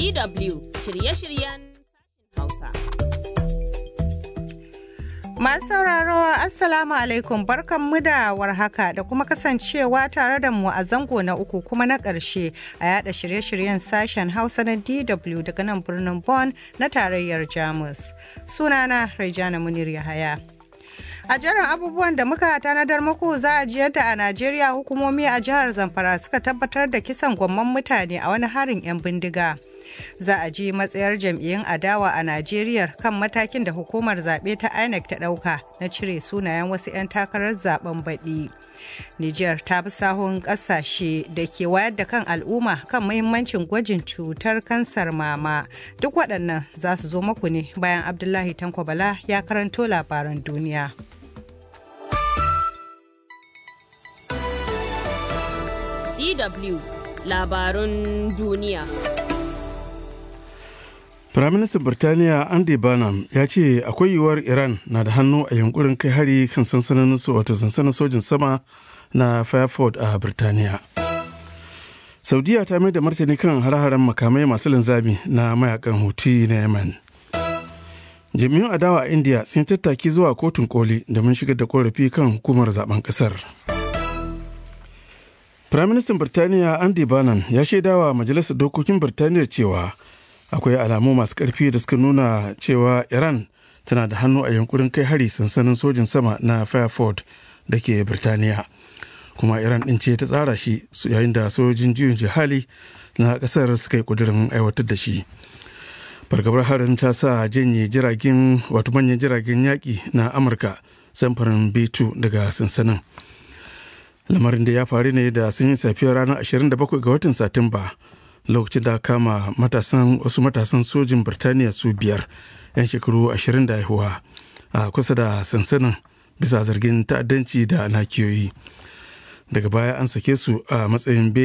DW shirye-shiryen Hausa. Masu sauraro Assalamu alaikum barkanmu da warhaka da kuma kasancewa tare da mu a zango na uku kuma na ƙarshe a yada shirye-shiryen sashen Hausa na DW daga nan birnin Bonn na tarayyar Jamus. Sunana Raijana Munir Yahaya. A jerin abubuwan da muka tanadar muku za a ji yadda a Najeriya hukumomi a jihar Zamfara suka tabbatar da kisan gwamman mutane a wani harin 'yan bindiga. Za a ji matsayar jam'iyyun adawa a Najeriya kan matakin da hukumar zaɓe ta INEC ta ɗauka na cire sunayen wasu 'yan takarar zaben baɗi. Nijar ta bi sahun ƙasashe da ke wayar da kan al'umma kan muhimmancin gwajin cutar kansar mama. Duk waɗannan za su zo maku ne bayan Abdullahi Tanko Bala ya karanto labaran duniya. DW labarun duniya. Firaministan Birtaniya Andy Burnham ya ce akwai yiwuwar Iran na da hannu a yunkurin kai hari kan sansanin wato sansanin sojin sama na Fairford a Birtaniya. Saudiya ta mai da martani kan har-haren makamai masu linzami na mayakan Houthi na Yemen. Jami'un adawa a India sun tattaki zuwa kotun koli domin shigar da korafi kan hukumar zaben kasar. Firaministan Birtaniya Andy Burnham ya shaidawa Majalisar Dokokin Birtaniya cewa akwai alamu masu ƙarfi da suka nuna cewa Iran tana da hannu a yankurin kai hari sansanin sojin sama na Fairford da ke Birtaniya. Kuma Iran ɗin ce ta tsara shi yayin da sojin juyin jihali na ƙasar suka yi ƙudurin aiwatar da shi. Fargabar harin ta sa janye jiragen wato manyan jiragen yaƙi na Amurka samfurin B2 daga sansanin. lamarin da ya faru ne da sun yi safiyar ranar 27 ga watan satumba lokacin da kama matasan wasu matasan sojin birtaniya su biyar 'yan shekaru 20 da haihuwa a kusa da sansanin bisa zargin ta'addanci da nakiyoyi daga baya an sake su a matsayin